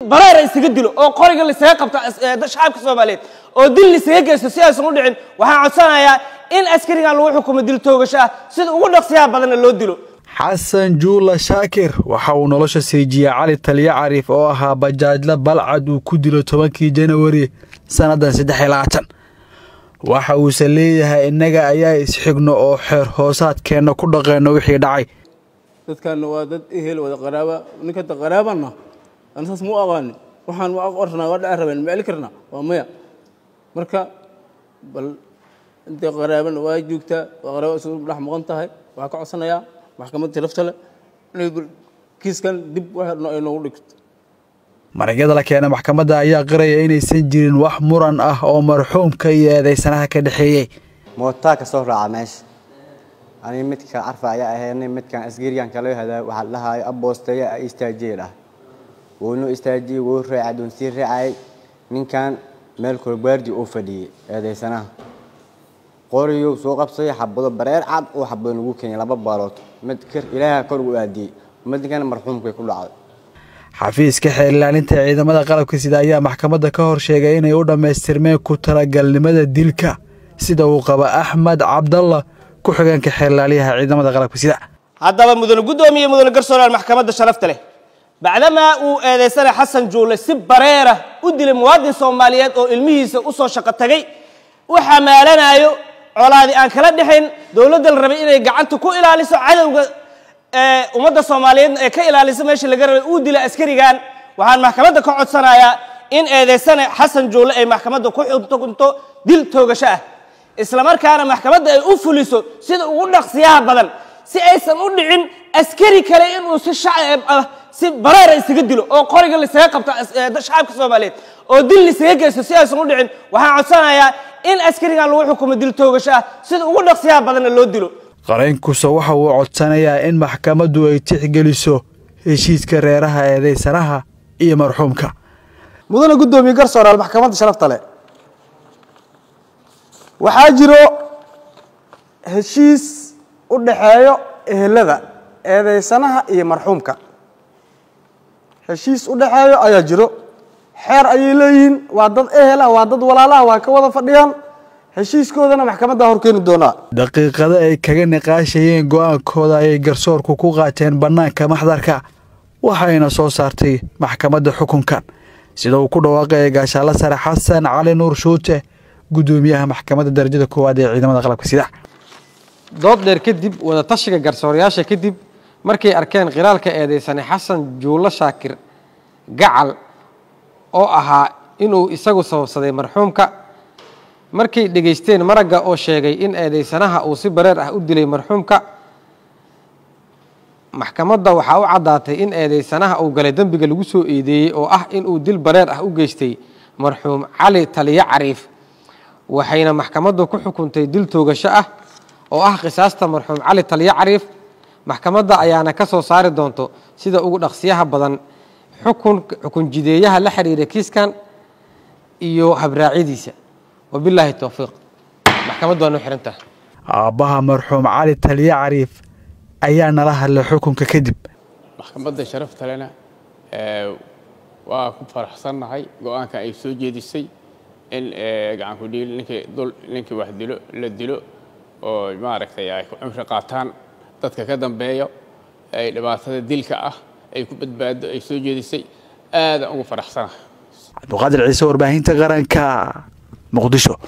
bareera isaga dilo oo qoriga laisaga qabto shacabka soomaaliyeed oo dil laisaga geysto si aysan u dhicin waxaan codsanayaa in askarigan lagu xukumo dil toogasho ah sida ugu dhaqsiyaha badanna loo dilo xasan juula shaakir waxa uu nolosha siijiyey cali taliya cariif oo ahaa bajaajla balcad uu ku dilo tobankii janawari sannadan saddex iyo labaatan waxa uuse leeyahay innaga ayaa isxigno oo xeer hoosaadkeenna ku dhaqeenno wixii dhacay dadkaana waa dad ehel wada qaraaba ninkata qaraabana ana saas ma u aqaanin waxaan ma ornaa waa dhaci rabeen ma celi karnaa waa maya marka bal intay qaraabana waa joogtaa waa qaraaba isugu dhex maqan tahay waxaa ka codsanayaa maxkamadda lafta leh inay kiiskan dib waxna ay noogu dhigto maragyada la keena maxkamadda ayaa qiraya inaysan jirin wax muran ah oo marxuumka iyo eedeysanaha ka dhexeeyey mootaa ka soo raaca meesha aniga midka carfa ayaa ahaynay midkan asgarigan kala hadaa waxaa la dhahaayo aboosteeya a istaajiye dhah wuunuu istaajiyey wuu raacay doon sii raacayay ninkan meel kolbaardi uu fadhiyey eedeysanaha qoriyuu soo qabsaday xabado bareer cad oo xabado lagu keenyay laba baalood mid kir ilaaha kor ugu aadiyey midkan marxuumkay ku dhacday xafiiska xeer ilaalinta ciidamada qalabka sida ayaa maxkamadda ka hor sheegay inay u dhammaystirmeen ku talagalnimada dilka sida uu qaba axmed cabdalla ku-xigeenka xeer ilaaliyaha ciidamada qalabka sida haddaba mudane guddoomiye mudane garsooraal maxkamadda sharafta leh bacdamaa uu eedeysana xasan juule si bareera u dilay muwaadin soomaaliyeed oo ilmihiisa u soo shaqo tagay u xamaalanayo colaadi aan kala dhexayn dowladda la rabay inay gacanta ku ilaaliso cadowga ummadda soomaaliyeedna ee ka ilaaliso meeshii laga rabay uu dila askarigan waxaan maxkamadda ka codsanayaa in eedeysane xasan juule ay maxkamadda ku xukunto dil toogasho ah islamarkaana maxkamadda ay u fuliso sida ugu dhaqsiyaha badan si aysan u dhicin askari kale inuu si shacab ah si bareera isaga dilo oo qoriga laisaga qabto shacabka soomaaliyeed oo dil laisaga geysto si aysan u dhicin waxaan codsanayaa in askarigan lagu xukumo dil toogasho ah sida ugu dhaqsiyaha badanna loo dilo qareenkuse waxa uu codsanayaa in maxkamaddu ay tixgeliso heshiiska reeraha eedeysanaha iyo marxuumka mudane guddoomiye garsooraal maxkamadda sharafta leh waxaa jiro heshiis u dhaxeeyo ehelada eedeysanaha iyo marxuumka heshiis u dhaxeeyo ayaa jiro xeer ayay leeyihiin waa dad ehel ah waa dad walaalaha waa ka wada fadhiyaan heshiiskoodana maxkamaddaa hor keeni doonaa daqiiqado ay kaga niqaashayeen go-aankooda ayay garsoorku ku qaateen bannaanka maxdarka waxayna soo saartay maxkamadda xukunkan sida uu ku dhawaaqaya gaashaalla sare xasan cali nuur shuute guddoomiyaha maxkamadda darajada koowaad ee ciidamada qalabka sida dood dheer kadib wadatashiga garsoorayaasha kadib markay arkeen khilaalka eedeysane xasan juulo shaakir gacal oo ahaa inuu isagu sababsaday marxuumka markay dhegaysteen maragga oo sheegay in eedeysanaha uu si bareer ah u dilay marxuumka maxkamadda waxaa u caddaatay in eedeysanaha uu galay dembiga lagu soo eedeeyey oo ah inuu dil bareer ah u geystay marxuum cali taliyo cariif waxayna maxkamaddu ku xukuntay dil toogasho ah oo ah qisaasta marxuum cali taliyo cariif maxkamadda ayaana ka soo saari doonto sida ugu dhaqsiyaha badan xukun xukun jideeyaha la xiriira kiiskan iyo habraacyadiisa wabilaahi towfiiq maxkamaddu waa noo xirantaha aabbaha marxuum cali taliye cariif ayaa nala hadlay xukunka kadib maxkamadda sharafta lena waa ku faraxsannahay go-aanka ay soo jeedisay in gacanku dhiil ninkii dul ninkii wax dilo la dilo oo maaragtay ay ku cumri qaataan dadka ka dambeeyo ay dhibaatada dilka ah ay ku badbaado ay soo jeedisay aadaan ugu faraxsanahay cabduqaadir ciise warbaahinta qaranka muqdisho